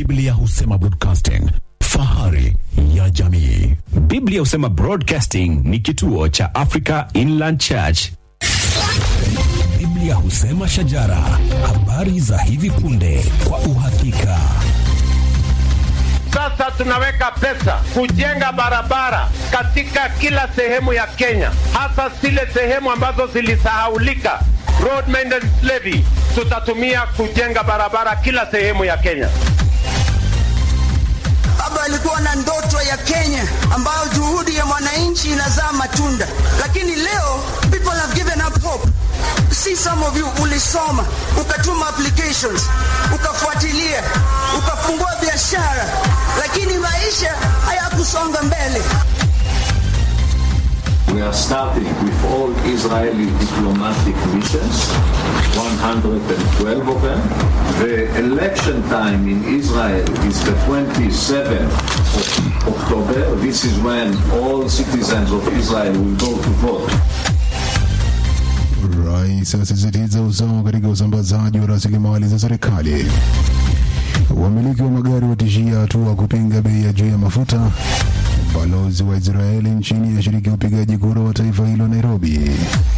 Biblia husema broadcasting, fahari ya jamii. Biblia husema Broadcasting ni kituo cha Africa Inland Church. Biblia husema shajara, habari za hivi punde kwa uhakika. Sasa tunaweka pesa kujenga barabara katika kila sehemu ya Kenya, hasa zile sehemu ambazo zilisahaulika. Road maintenance levy tutatumia kujenga barabara kila sehemu ya Kenya. Baba alikuwa na ndoto ya Kenya ambayo juhudi ya mwananchi inazaa matunda, lakini leo people have given up hope. See some of you ulisoma, ukatuma applications, ukafuatilia, ukafungua biashara, lakini maisha hayakusonga mbele. We are starting with all Israeli diplomatic missions, 112 of them. The election time in Israel is the 27th of October. This is when all citizens of Israel will go to vote. Rais asisitiza usawa katika usambazaji wa rasilimali za serikali. Wamiliki wa magari watishia hatua kupinga bei ya juu ya mafuta. Balozi wa Israeli nchini ashiriki upigaji kura wa taifa hilo Nairobi.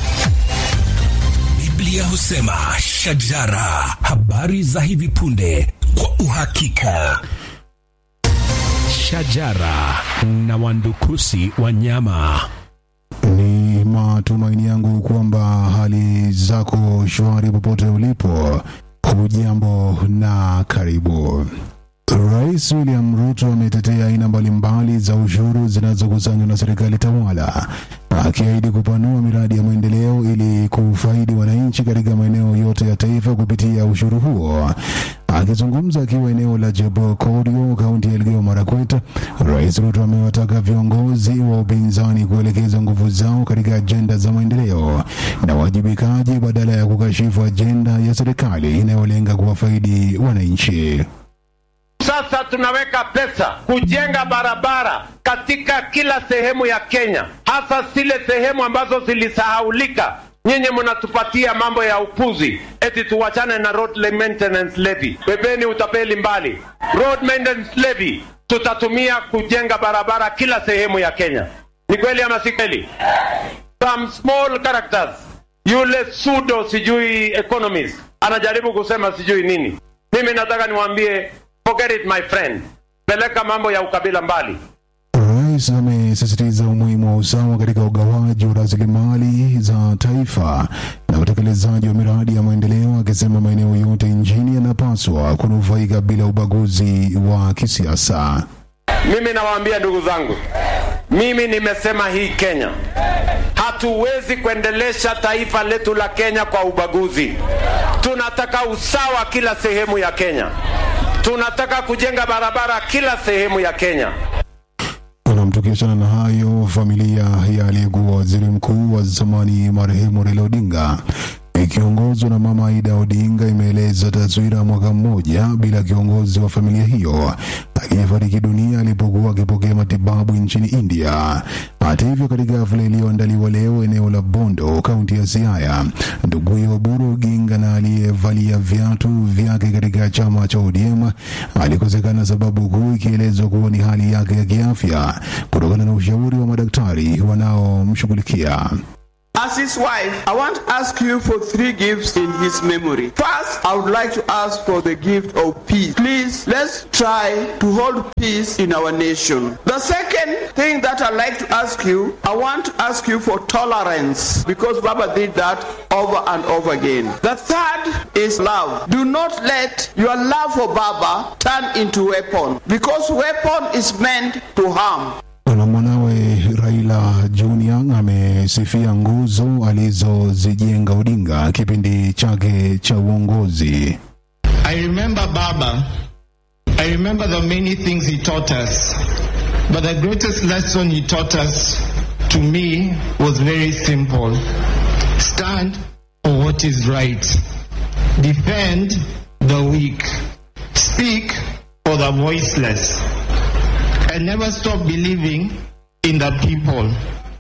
Biblia husema shajara, habari za hivi punde kwa uhakika. Shajara na wandukusi wanyama. Ni matumaini yangu kwamba hali zako shwari popote ulipo. Hujambo na karibu. Rais William Ruto ametetea aina mbalimbali za ushuru zinazokusanywa na serikali tawala, akiahidi kupanua miradi ya maendeleo ili kufaidi wananchi katika maeneo yote ya taifa kupitia ushuru huo. Akizungumza akiwa eneo la Jebokorio, kaunti ya Elgeyo Marakwet, Rais Ruto amewataka viongozi wa upinzani kuelekeza nguvu zao katika ajenda za maendeleo na wajibikaji badala ya kukashifu ajenda ya serikali inayolenga kuwafaidi wananchi. Sasa tunaweka pesa kujenga barabara katika kila sehemu ya Kenya, hasa zile sehemu ambazo zilisahaulika. Nyinyi mnatupatia mambo ya upuzi, eti tuwachane na road maintenance levy. Bebeni utapeli mbali. Road maintenance levy tutatumia kujenga barabara kila sehemu ya Kenya. Ni kweli ama si kweli? Some small characters, yule pseudo sijui economist anajaribu kusema sijui nini. Mimi nataka niwaambie Forget it my friend. Peleka mambo ya ukabila mbali. Rais amesisitiza umuhimu wa usawa katika ugawaji wa rasilimali za taifa na utekelezaji wa miradi ya maendeleo, akisema maeneo yote nchini yanapaswa kunufaika bila ubaguzi wa kisiasa. Mimi nawaambia ndugu zangu, mimi nimesema hii Kenya, hatuwezi kuendelesha taifa letu la Kenya kwa ubaguzi. Tunataka usawa kila sehemu ya Kenya. Tunataka kujenga barabara kila sehemu ya Kenya. Nam, tukiachana na hayo, familia ya aliyekuwa waziri mkuu wa zamani marehemu Raila Odinga ikiongozwa na mama Aida Odinga imeeleza taswira ya mwaka mmoja bila kiongozi wa familia hiyo aliyefariki dunia alipokuwa akipokea matibabu nchini India. Hata hivyo, katika hafla iliyoandaliwa leo eneo la Bondo, kaunti ya Siaya, nduguye Oburu Oginga na aliyevalia viatu vyake katika chama cha ODM alikosekana, sababu kuu ikielezwa kuwa ni hali yake ya kiafya kutokana na ushauri wa madaktari wanaomshughulikia. As his wife, I want to ask you for three gifts in his memory. First, I would like to ask for the gift of peace. Please, let's try to hold peace in our nation. The second thing that I'd like to ask you, I want to ask you for tolerance because Baba did that over and over again. The third is love. Do not let your love for Baba turn into weapon because weapon is meant to harm. na mwanawe Raila Junior amesifia nguzo alizozijenga Odinga kipindi chake cha uongozi. I remember Baba. I remember the many things he taught us. But the greatest lesson he taught us to me was very simple. Stand for what is right. Defend the weak. Speak for the voiceless. And never stop believing in the people.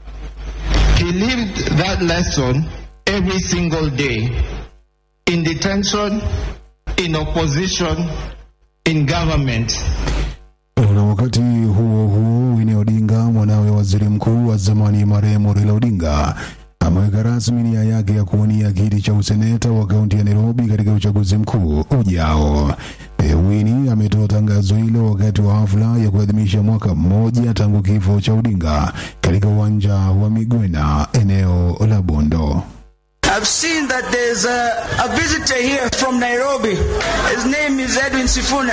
He lived that lesson every single day. In detention, in opposition, in government. Na wakati huo huo, Winnie Odinga, mwanawe waziri mkuu wa zamani marehemu Raila Odinga, ameweka rasmi nia yake ya kuwania kiti cha useneta wa kaunti ya Nairobi katika uchaguzi mkuu ujao. E, Winnie ametoa tangazo hilo wakati wa hafla ya kuadhimisha mwaka mmoja tangu kifo cha Odinga katika uwanja wa Migwena, eneo la Bondo. I've seen that there's a, a visitor here from Nairobi. His name is Edwin Sifuna.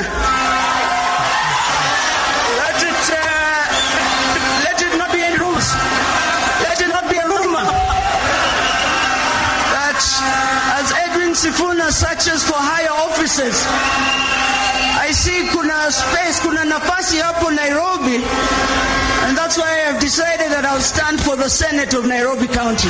Let it, uh, let it not be any rumors. Let it not be a rumor that as Edwin Sifuna searches for higher offices, I see kuna space, kuna nafasi hapo Nairobi, and that's why I have decided that I'll stand for the Senate of Nairobi County.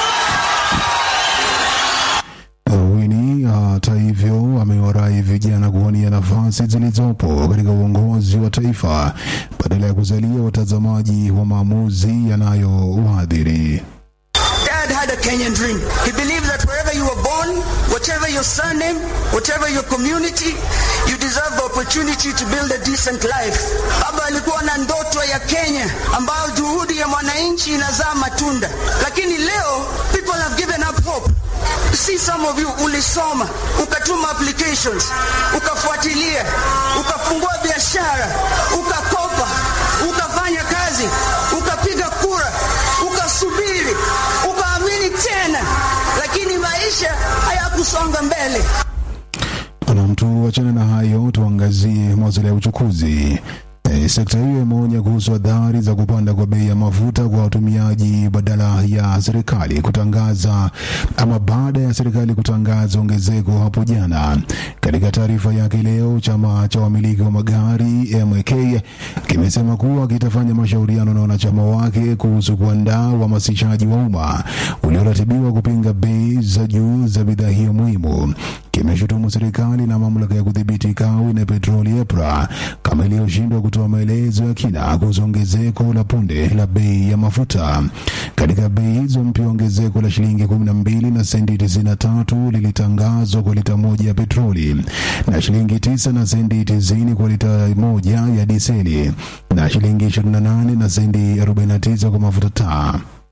Winnie hata hivyo amewarai vijana kuwania nafasi zilizopo katika uongozi wa taifa badala ya kuzalia watazamaji wa maamuzi yanayowaadhiri. Dad had a Kenyan dream. He believed that wherever you were born, whatever your surname, whatever your community, you deserve the opportunity to build a decent life. Baba alikuwa na ndoto ya Kenya ambayo juhudi ya mwananchi inazaa matunda, lakini leo people have given up hope. See some of you ulisoma, ukatuma applications, ukafuatilia, ukafungua biashara, ukakopa, ukafanya kazi, ukapiga kura, ukasubiri, ukaamini tena, lakini maisha hayakusonga mbele. Na mtu wachana na hayo, tuangazie masuala ya uchukuzi. E, sekta hiyo imeonya kuhusu athari za kupanda kwa bei ya mafuta kwa watumiaji badala ya serikali kutangaza ama baada ya serikali kutangaza ongezeko hapo jana. Katika taarifa yake leo, chama cha wamiliki wa magari MK kimesema kuwa kitafanya mashauriano na wanachama wake kuhusu kuandaa uhamasishaji wa umma ulioratibiwa kupinga bei za juu za bidhaa hiyo muhimu. Kimeshutumu serikali na mamlaka ya kudhibiti kawi na petroli EPRA kama iliyoshindwa kutoa maelezo ya kina kuhusu ongezeko la punde la bei ya mafuta. Katika bei hizo mpya, ongezeko la shilingi 12 na senti 93 lilitangazwa kwa lita moja ya petroli na shilingi 9 na senti 90 kwa lita moja ya diseli na shilingi 28 na senti 49 kwa mafuta taa.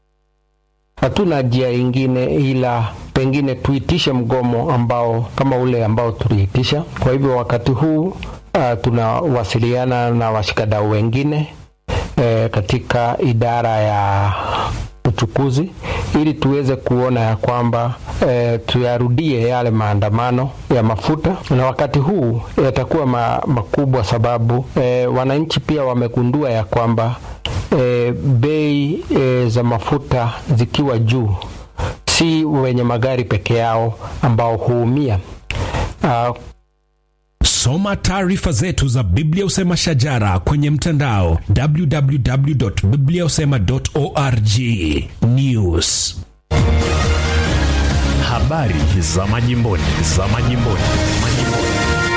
Hatuna njia ingine ila pengine tuitishe mgomo ambao kama ule ambao tuliitisha. Kwa hivyo wakati huu uh, tunawasiliana na washikadau wengine eh, katika idara ya uchukuzi ili tuweze kuona ya kwamba eh, tuyarudie yale maandamano ya mafuta, na wakati huu yatakuwa ma, makubwa sababu eh, wananchi pia wamegundua ya kwamba e, bei e, za mafuta zikiwa juu, si wenye magari peke yao ambao huumia. Uh, Soma taarifa zetu za Biblia Usema Shajara kwenye mtandao www.bibliausema.org. News, Habari za majimboni, za majimboni, majimboni.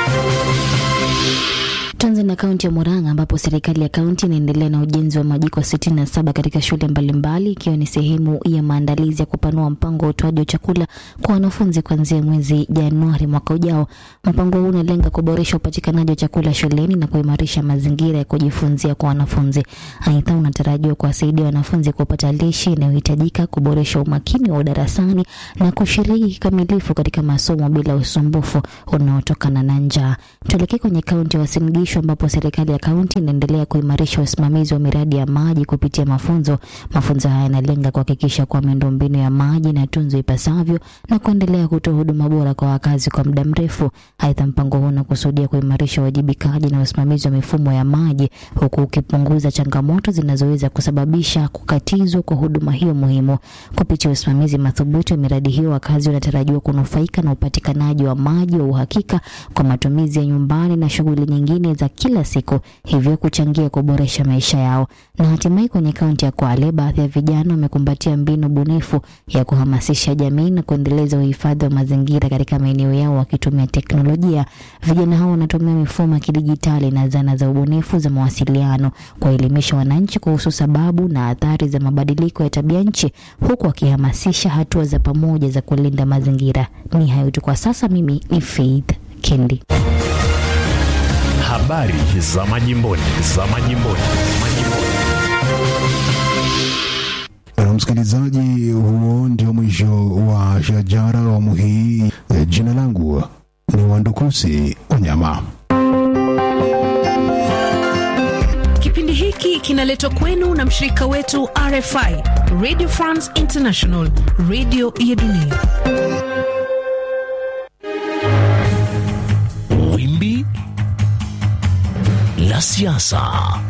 Tuanze na kaunti ya Murang'a ambapo serikali ya kaunti inaendelea na ujenzi wa majiko 67 katika shule mbalimbali ikiwa ni sehemu ya maandalizi ya kupanua mpango wa utoaji wa chakula kwa wanafunzi kuanzia mwezi Januari mwaka ujao. Mpango huu unalenga kuboresha upatikanaji wa chakula shuleni na kuimarisha mazingira ya kujifunzia kwa wanafunzi. Aidha, unatarajiwa kuwasaidia wanafunzi kupata lishe inayohitajika, kuboresha umakini wa darasani na kushiriki kikamilifu katika masomo bila usumbufu unaotokana na njaa. Tuelekee kwenye kaunti ya Uasin Gishu ambapo serikali ya kaunti inaendelea kuimarisha usimamizi wa miradi ya maji kupitia mafunzo. Mafunzo haya yanalenga kuhakikisha kuwa miundombinu ya maji inatunzwa ipasavyo na kuendelea kutoa huduma bora kwa wakazi kwa muda mrefu. Aidha, mpango huu unakusudia kuimarisha uwajibikaji na usimamizi wa mifumo ya maji huku ukipunguza changamoto zinazoweza kusababisha kukatizwa kwa huduma hiyo muhimu. Kupitia usimamizi madhubuti wa miradi hiyo, wakazi wanatarajiwa kunufaika na upatikanaji wa maji wa uhakika kwa matumizi ya nyumbani na shughuli nyingine za kila siku, hivyo kuchangia kuboresha maisha yao. Na hatimaye kwenye kaunti ya Kwale, baadhi ya vijana wamekumbatia mbinu bunifu ya kuhamasisha jamii na kuendeleza uhifadhi wa mazingira katika maeneo yao wakitumia teknolojia. Vijana hao wanatumia mifumo ya kidijitali na zana za ubunifu za mawasiliano kuwaelimisha wananchi kuhusu sababu na athari za mabadiliko ya tabia nchi, huku wakihamasisha hatua za pamoja za kulinda mazingira. Ni hayo tu kwa sasa. Mimi ni Faith Kendi. Habari za majimboni, za majimboni, majimboni. Na msikilizaji, huo ndio mwisho wa Shajara awamu hii. E, Jina langu ni Wandukusi Wanyama. Kipindi hiki kinaletwa kwenu na mshirika wetu RFI, Radio France International, radio ya dunia. Wimbi la siasa.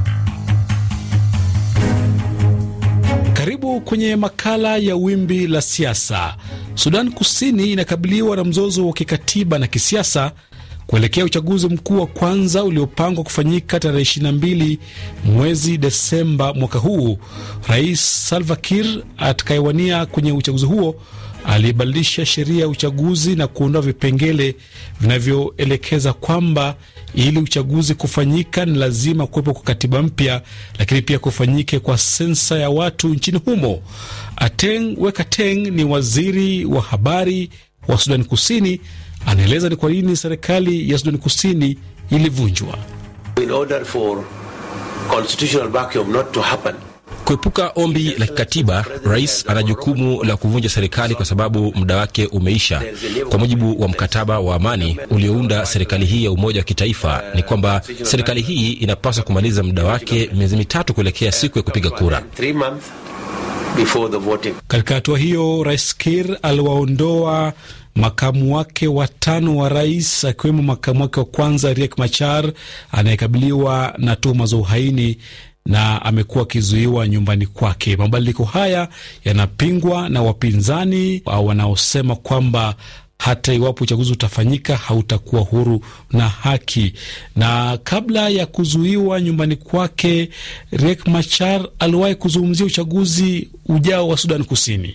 Karibu kwenye makala ya wimbi la siasa. Sudan Kusini inakabiliwa na mzozo wa kikatiba na kisiasa kuelekea uchaguzi mkuu wa kwanza uliopangwa kufanyika tarehe 22 mwezi Desemba mwaka huu. Rais Salva Kiir atakayewania kwenye uchaguzi huo alibadilisha sheria ya uchaguzi na kuondoa vipengele vinavyoelekeza kwamba ili uchaguzi kufanyika ni lazima kuwepo kwa katiba mpya, lakini pia kufanyike kwa sensa ya watu nchini humo. Ateng Wekateng ni waziri wa habari wa Sudani Kusini, anaeleza ni kwa nini serikali ya Sudani Kusini ilivunjwa. In order for constitutional vacuum not to happen, Kuepuka ombi la kikatiba, rais ana jukumu la kuvunja serikali kwa sababu muda wake umeisha. Kwa mujibu wa mkataba wa amani uliounda serikali hii ya umoja wa kitaifa, ni kwamba serikali hii inapaswa kumaliza muda wake miezi mitatu kuelekea siku ya kupiga kura. three months before the voting. Katika hatua hiyo, rais Kir aliwaondoa makamu wake watano wa rais akiwemo makamu wake wa kwanza Riek Machar anayekabiliwa na tuhuma za uhaini na amekuwa akizuiwa nyumbani kwake. Mabadiliko haya yanapingwa na wapinzani au wanaosema kwamba hata iwapo uchaguzi utafanyika hautakuwa huru na haki. Na kabla ya kuzuiwa nyumbani kwake, Riek Machar aliwahi kuzungumzia uchaguzi ujao wa Sudan Kusini.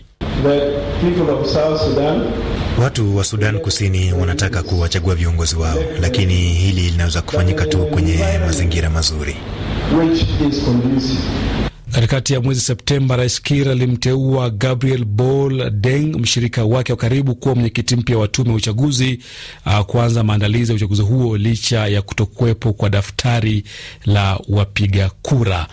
Watu wa Sudan Kusini wanataka kuwachagua viongozi wao, lakini hili linaweza kufanyika tu kwenye mazingira mazuri. Katikati ya mwezi Septemba, Rais Kiir alimteua Gabriel Bol Deng, mshirika wake wa karibu, kuwa mwenyekiti mpya wa tume ya uchaguzi uh, kuanza maandalizi ya uchaguzi huo licha ya kutokuwepo kwa daftari la wapiga kura.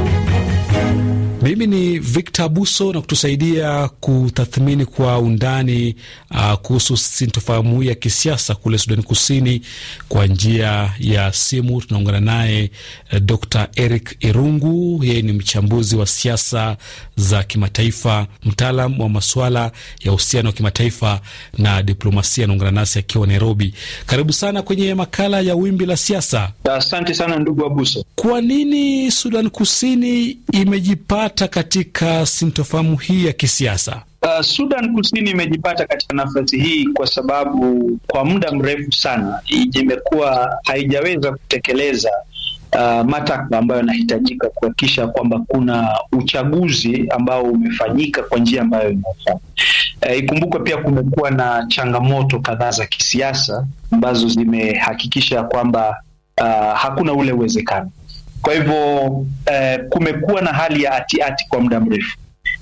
Mimi ni Victor Buso na kutusaidia kutathmini kwa undani uh, kuhusu sintofahamu ya kisiasa kule Sudani Kusini kwa njia ya simu. Tunaungana naye uh, Dr Eric Irungu. Yeye ni mchambuzi wa siasa za kimataifa, mtaalam wa masuala ya uhusiano wa kimataifa na diplomasia. Anaungana nasi akiwa Nairobi. Karibu sana kwenye makala ya wimbi la siasa. Asante sana ndugu Abuso. Kwa nini Sudan Kusini imejipata katika sintofahamu hii ya kisiasa? Uh, Sudan Kusini imejipata katika nafasi hii kwa sababu kwa muda mrefu sana imekuwa haijaweza kutekeleza uh, matakwa ambayo yanahitajika kuhakikisha kwamba kuna uchaguzi ambao umefanyika kwa njia ambayo inafaa. Uh, ikumbukwe pia kumekuwa na changamoto kadhaa za kisiasa ambazo zimehakikisha kwamba uh, hakuna ule uwezekano. Kwa hivyo uh, kumekuwa na hali ya ati ati kwa muda mrefu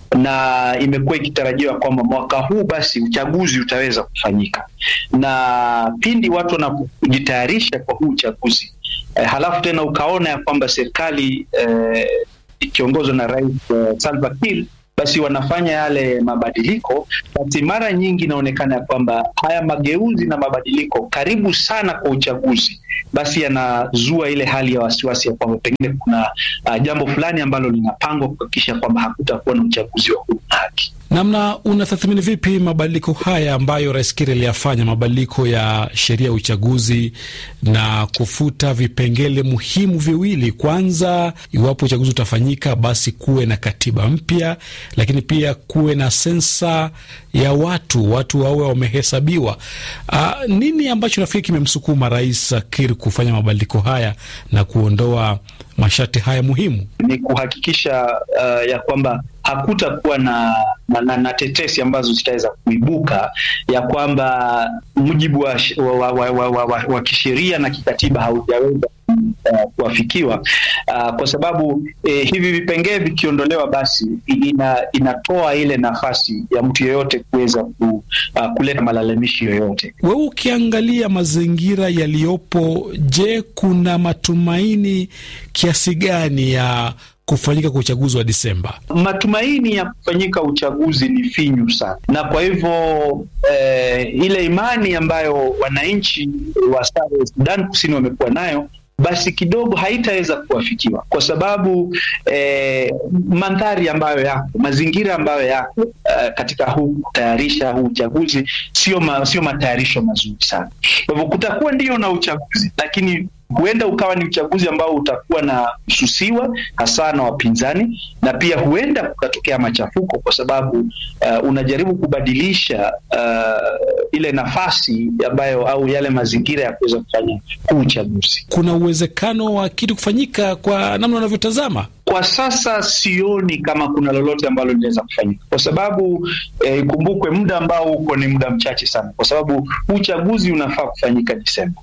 na imekuwa ikitarajiwa kwamba mwaka huu basi uchaguzi utaweza kufanyika, na pindi watu wanapojitayarisha kwa huu uchaguzi eh, halafu tena ukaona ya kwamba serikali eh, ikiongozwa na Rais eh, Salva Kiir basi wanafanya yale mabadiliko, basi mara nyingi inaonekana ya kwamba haya mageuzi na mabadiliko karibu sana kwa uchaguzi, basi yanazua ile hali ya wasiwasi ya kwamba pengine kuna uh, jambo fulani ambalo linapangwa kuhakikisha kwamba hakutakuwa na uchaguzi wa huru na haki. Namna unatathmini vipi mabadiliko haya ambayo Rais Kiir aliyafanya, mabadiliko ya sheria ya uchaguzi na kufuta vipengele muhimu viwili? Kwanza, iwapo uchaguzi utafanyika, basi kuwe na katiba mpya, lakini pia kuwe na sensa ya watu, watu wawe wamehesabiwa. Uh, nini ambacho nafikiri kimemsukuma Rais Kiir kufanya mabadiliko haya na kuondoa masharti haya muhimu? Ni kuhakikisha uh, ya kwamba hakutakuwa na, na, na, na tetesi ambazo zitaweza kuibuka ya kwamba mujibu wa, wa, wa, wa, wa, wa, wa kisheria na kikatiba haujaweza uh, kuafikiwa uh, kwa sababu eh, hivi vipengee vikiondolewa, basi ina, inatoa ile nafasi ya mtu yeyote kuweza ku, uh, kuleta malalamishi yoyote. Wewe ukiangalia mazingira yaliyopo, je, kuna matumaini kiasi gani ya kufanyika kwa uchaguzi wa Disemba? Matumaini ya kufanyika uchaguzi ni finyu sana, na kwa hivyo eh, ile imani ambayo wananchi wa Sudan Kusini wamekuwa nayo basi kidogo haitaweza kuwafikiwa kwa sababu eh, mandhari ambayo yako, mazingira ambayo yako uh, katika huu kutayarisha huu uchaguzi sio ma, sio matayarisho mazuri sana. Kwa hivyo kutakuwa ndio na uchaguzi, lakini huenda ukawa ni uchaguzi ambao utakuwa na kususiwa hasa na wapinzani, na pia huenda kukatokea machafuko kwa sababu uh, unajaribu kubadilisha uh, ile nafasi ambayo au yale mazingira ya kuweza kufanya huu uchaguzi. Kuna uwezekano wa kitu kufanyika kwa namna unavyotazama? Kwa sasa sioni kama kuna lolote ambalo linaweza kufanyika kwa sababu ikumbukwe, eh, muda ambao uko ni muda mchache sana, kwa sababu uchaguzi unafaa kufanyika Desemba.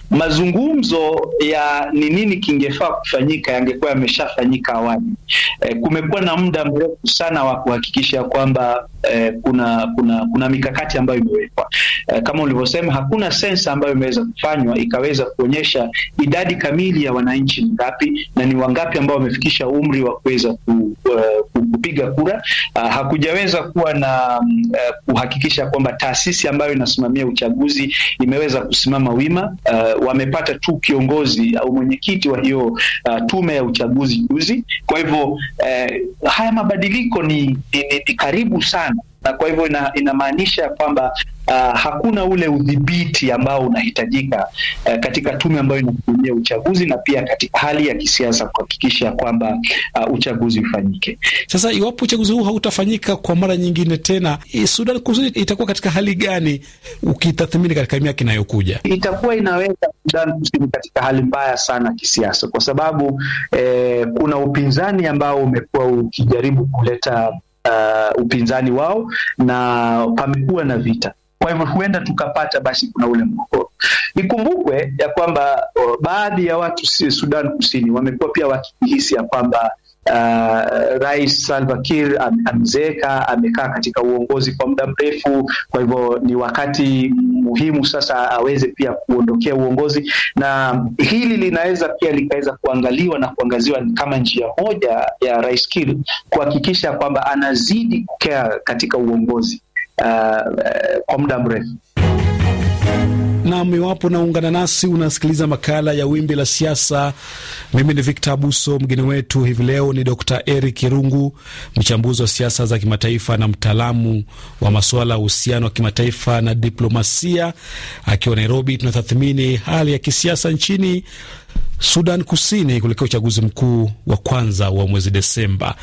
Mazungumzo ya ni nini kingefaa kufanyika yangekuwa yameshafanyika awali. Eh, kumekuwa na muda mrefu sana wa kuhakikisha kwamba eh, kuna kuna kuna mikakati ambayo imewekwa. Eh, kama ulivyosema, hakuna sensa ambayo imeweza kufanywa ikaweza kuonyesha idadi kamili ya wananchi ngapi na ni wangapi ambao wamefikisha umri wa kuweza ku, uh, kupiga kura. Uh, hakujaweza kuwa na uh, kuhakikisha kwamba taasisi ambayo inasimamia uchaguzi imeweza kusimama wima. Uh, wamepata tu kiongozi au mwenyekiti wa hiyo uh, tume ya uchaguzi juzi. Kwa hivyo uh, haya mabadiliko ni, ni, ni, ni karibu sana na kwa hivyo ina, inamaanisha kwamba uh, hakuna ule udhibiti ambao unahitajika uh, katika tume ambayo inasimamia uchaguzi na pia katika hali ya kisiasa kuhakikisha kwamba uh, uchaguzi ufanyike. Sasa iwapo uchaguzi huu hautafanyika kwa mara nyingine tena, Sudan Kusini itakuwa katika hali gani ukitathmini katika miaka inayokuja? Itakuwa inaweka Sudan Kusini katika hali mbaya sana kisiasa, kwa sababu eh, kuna upinzani ambao umekuwa ukijaribu kuleta Uh, upinzani wao na pamekuwa na vita. Kwa hivyo huenda tukapata basi kuna ule mgogoro. Ikumbukwe ya kwamba uh, baadhi ya watu si Sudan Kusini wamekuwa pia wakihisi ya kwamba Uh, Rais Salva Kiir am, amezeeka, amekaa katika uongozi kwa muda mrefu. Kwa hivyo ni wakati muhimu sasa aweze pia kuondokea uongozi, na hili linaweza pia likaweza kuangaliwa na kuangaziwa kama njia moja ya Rais Kiir kuhakikisha kwamba anazidi kukaa katika uongozi uh, uh, kwa muda mrefu. Nam, iwapo naungana nasi unasikiliza makala ya Wimbi la Siasa. Mimi ni Victor Abuso. Mgeni wetu hivi leo ni Dr Eric Irungu, mchambuzi wa siasa za kimataifa na mtaalamu wa masuala ya uhusiano wa kimataifa na diplomasia. Akiwa Nairobi, tunatathmini hali ya kisiasa nchini Sudan Kusini kuelekea uchaguzi mkuu wa kwanza wa mwezi Desemba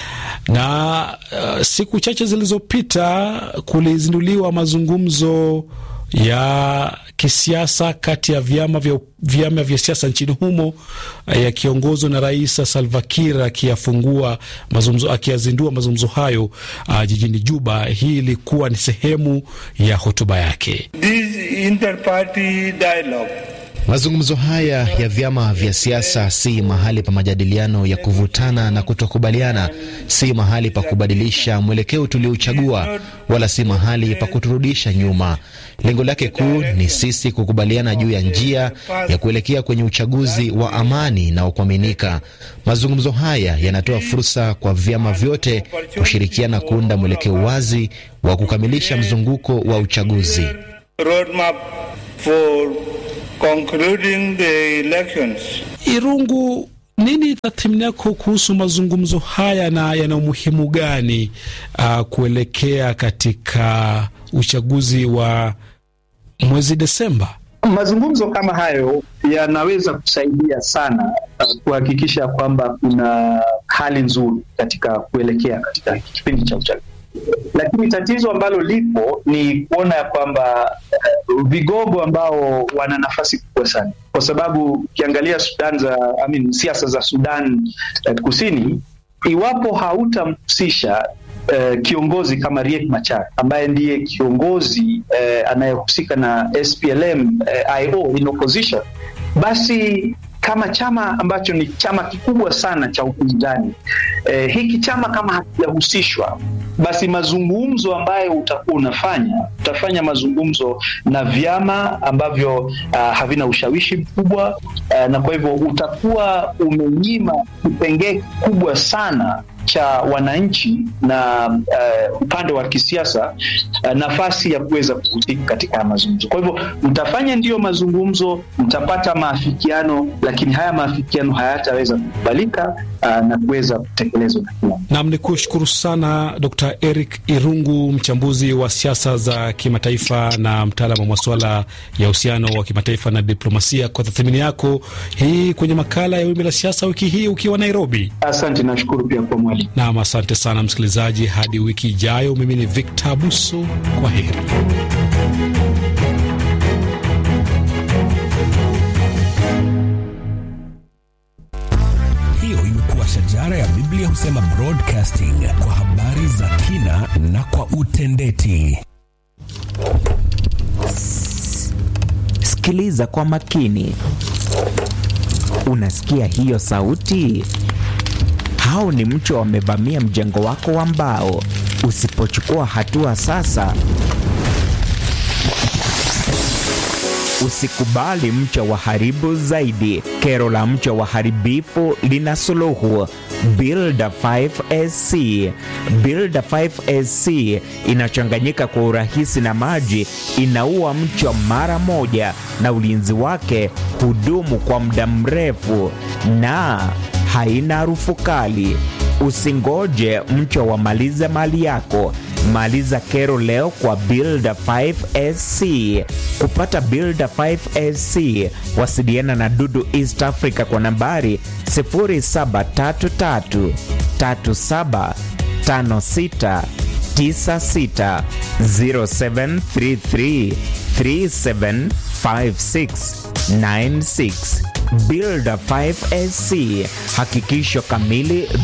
na uh, siku chache zilizopita kulizinduliwa mazungumzo ya kisiasa kati ya vyama vya, vyama vya siasa nchini humo yakiongozwa na Rais Salva Kiir akiyafungua mazungumzo, akiyazindua mazungumzo hayo uh, jijini Juba. Hii ilikuwa ni sehemu ya hotuba yake. This inter-party dialogue Mazungumzo haya ya vyama vya siasa si mahali pa majadiliano ya kuvutana na kutokubaliana, si mahali pa kubadilisha mwelekeo tuliouchagua, wala si mahali pa kuturudisha nyuma. Lengo lake kuu ni sisi kukubaliana juu ya njia ya kuelekea kwenye uchaguzi wa amani na wa kuaminika. Mazungumzo haya yanatoa fursa kwa vyama vyote kushirikiana kuunda mwelekeo wazi wa kukamilisha mzunguko wa uchaguzi. roadmap for concluding the elections. Irungu, nini tathmini yako kuhusu mazungumzo haya na yana umuhimu gani uh, kuelekea katika uchaguzi wa mwezi Desemba? Mazungumzo kama hayo yanaweza kusaidia sana uh, kuhakikisha kwamba kuna hali nzuri katika kuelekea katika kipindi cha uchaguzi lakini tatizo ambalo lipo ni kuona ya kwamba uh, vigogo ambao wana nafasi kubwa sana, kwa sababu ukiangalia Sudan za I mean, siasa za Sudan uh, Kusini, iwapo hautamhusisha uh, kiongozi kama Riek Machar ambaye ndiye kiongozi uh, anayehusika na SPLM uh, IO in opposition, basi kama chama ambacho ni chama kikubwa sana cha upinzani eh, hiki chama kama hakijahusishwa basi mazungumzo ambayo utakuwa unafanya utafanya mazungumzo na vyama ambavyo uh, havina ushawishi mkubwa uh, na kwa hivyo utakuwa umenyima kipengee kikubwa sana cha wananchi na uh, upande wa kisiasa uh, nafasi ya kuweza kuhusika katika haya mazungumzo. Kwa hivyo mtafanya ndiyo mazungumzo, mtapata maafikiano, lakini haya maafikiano hayataweza kukubalika uh, na kuweza kutekelezwa na kila mtu. Nam ni kushukuru sana Dr Eric Irungu, mchambuzi wa siasa za kimataifa na mtaalam wa masuala ya uhusiano wa kimataifa na diplomasia, kwa tathmini yako hii kwenye makala ya Wimbi la Siasa wiki hii ukiwa Nairobi. Asante, nashukuru pia kwa mwalimu. Nam, asante sana msikilizaji, hadi wiki ijayo. Mimi ni Victor Abuso, kwa heri. Hiyo imekuwa shajara ya Biblia husema broadcasting kwa habari za kina na kwa utendeti. Sikiliza kwa makini. Unasikia hiyo sauti? Hao ni mchwa wamevamia mjengo wako wa mbao. Usipochukua hatua sasa, usikubali mchwa waharibu zaidi. Kero la mchwa waharibifu lina suluhu. Builder 5SC. Builder 5SC inachanganyika kwa urahisi na maji, inaua mchwa mara moja, na ulinzi wake hudumu kwa muda mrefu na haina harufu kali. Usingoje mchwa wamalize mali yako. Maliza kero leo kwa Builder 5SC. Kupata Builder 5SC, wasiliana na Dudu East Africa kwa nambari 0733 3756 96 0733 375696 Builder 5SC, hakikisho kamili